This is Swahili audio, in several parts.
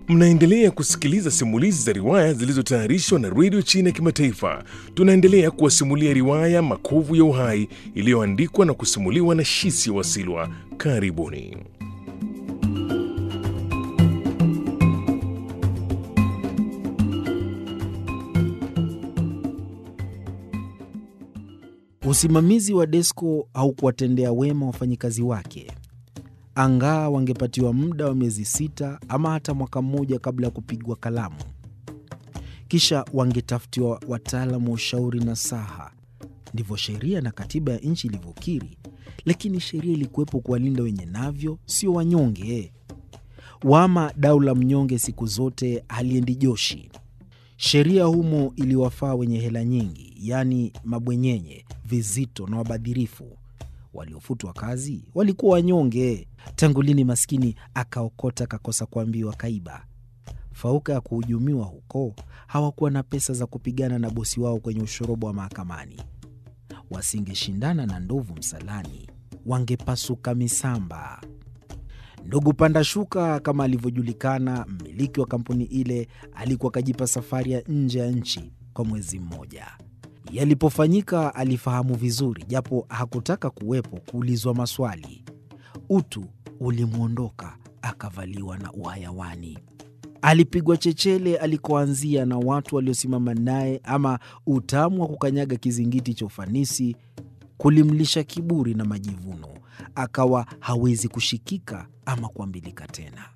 Mnaendelea kusikiliza simulizi za riwaya zilizotayarishwa na redio China ya Kimataifa. Tunaendelea kuwasimulia riwaya Makovu ya Uhai iliyoandikwa na kusimuliwa na Shisi Wasilwa. Karibuni. Usimamizi wa Desco haukuwatendea wema wafanyikazi wake. Angaa wangepatiwa muda wa miezi sita ama hata mwaka mmoja kabla ya kupigwa kalamu, kisha wangetafutiwa wataalamu wa ushauri na saha. Ndivyo sheria na katiba ya nchi ilivyokiri, lakini sheria ilikuwepo kuwalinda wenye navyo, sio wanyonge. Wama dau la mnyonge siku zote haliendi joshi. Sheria humo iliwafaa wenye hela nyingi, yaani mabwenyenye, vizito na wabadhirifu. Waliofutwa kazi walikuwa wanyonge. Tangu lini maskini akaokota akakosa kuambiwa kaiba? Fauka ya kuhujumiwa huko, hawakuwa na pesa za kupigana na bosi wao kwenye ushorobo wa mahakamani. Wasingeshindana na ndovu msalani, wangepasuka misamba. Ndugu Panda Shuka, kama alivyojulikana, mmiliki wa kampuni ile, alikuwa akajipa safari ya nje ya nchi kwa mwezi mmoja. Yalipofanyika alifahamu vizuri, japo hakutaka kuwepo kuulizwa maswali. Utu ulimwondoka, akavaliwa na uhayawani. Alipigwa chechele alikoanzia na watu waliosimama naye, ama utamu wa kukanyaga kizingiti cha ufanisi kulimlisha kiburi na majivuno, akawa hawezi kushikika ama kuambilika tena.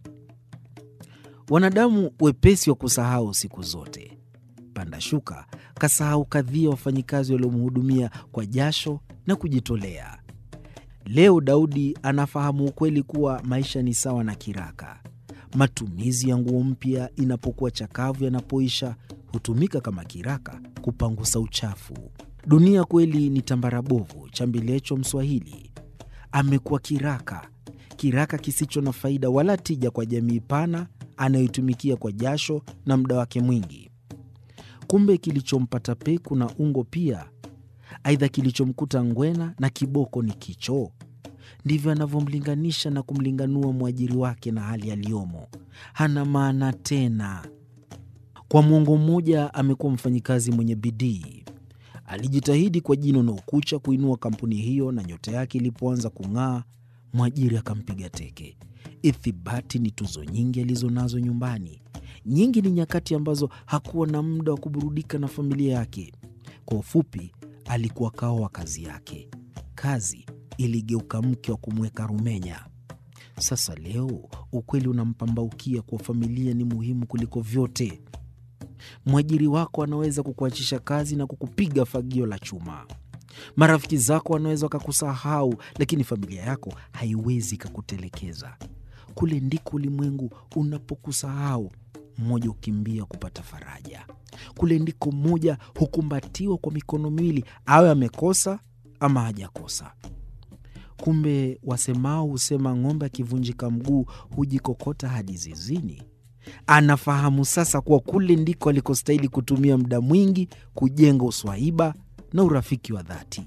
Wanadamu wepesi wa kusahau siku zote. Panda Shuka kasahau kadhia wafanyikazi waliomhudumia kwa jasho na kujitolea. Leo Daudi anafahamu ukweli kuwa maisha ni sawa na kiraka. Matumizi ya nguo mpya inapokuwa chakavu yanapoisha, hutumika kama kiraka kupangusa uchafu. Dunia kweli ni tambara bovu, chambilecho Mswahili. Amekuwa kiraka, kiraka kisicho na faida wala tija kwa jamii pana anayoitumikia kwa jasho na muda wake mwingi. Kumbe kilichompata peku na ungo pia, aidha kilichomkuta ngwena na kiboko ni kichoo. Ndivyo anavyomlinganisha na kumlinganua mwajiri wake na hali aliyomo. Hana maana tena. Kwa mwongo mmoja amekuwa mfanyikazi mwenye bidii. Alijitahidi kwa jino na ukucha kuinua kampuni hiyo, na nyota yake ilipoanza kung'aa, mwajiri akampiga teke. Ithibati ni tuzo nyingi alizonazo nyumbani. Nyingi ni nyakati ambazo hakuwa na muda wa kuburudika na familia yake. Kwa ufupi, alikuwa kao wa kazi yake. Kazi iligeuka mke wa kumweka rumenya. Sasa leo ukweli unampambaukia kuwa familia ni muhimu kuliko vyote. Mwajiri wako anaweza kukuachisha kazi na kukupiga fagio la chuma. Marafiki zako wanaweza wakakusahau, lakini familia yako haiwezi ikakutelekeza. Kule ndiko ulimwengu unapokusahau, mmoja ukimbia kupata faraja. Kule ndiko mmoja hukumbatiwa kwa mikono miwili, awe amekosa ama hajakosa. Kumbe wasemao husema ng'ombe akivunjika mguu hujikokota hadi zizini. Anafahamu sasa kuwa kule ndiko alikostahili kutumia muda mwingi kujenga uswahiba na urafiki wa dhati.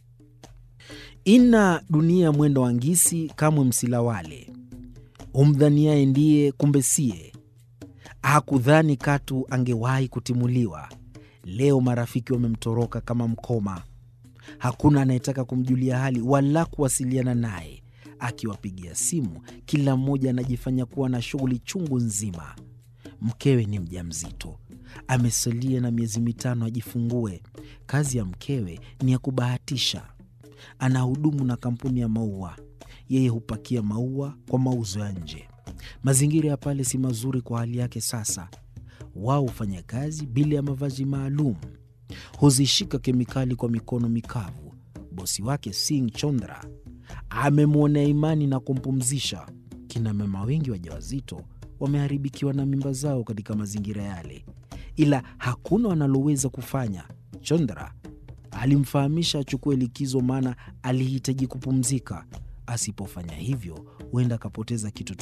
Ina dunia mwendo wa ngisi, kamwe msilawale. Humdhaniaye ndiye, kumbe siye. Hakudhani katu angewahi kutimuliwa. Leo marafiki wamemtoroka kama mkoma. Hakuna anayetaka kumjulia hali wala kuwasiliana naye. Akiwapigia simu, kila mmoja anajifanya kuwa na shughuli chungu nzima. Mkewe ni mjamzito, amesalia na miezi mitano ajifungue. Kazi ya mkewe ni ya kubahatisha. Anahudumu na kampuni ya maua, yeye hupakia maua kwa mauzo ya nje. Mazingira ya pale si mazuri kwa hali yake. Sasa wao hufanya kazi bila ya mavazi maalum, huzishika kemikali kwa mikono mikavu. Bosi wake Singh Chondra amemwonea imani na kumpumzisha. Kina mama wengi wajawazito wameharibikiwa na mimba zao katika mazingira yale, ila hakuna wanaloweza kufanya. Chondra alimfahamisha achukue likizo, maana alihitaji kupumzika. Asipofanya hivyo, huenda akapoteza kitu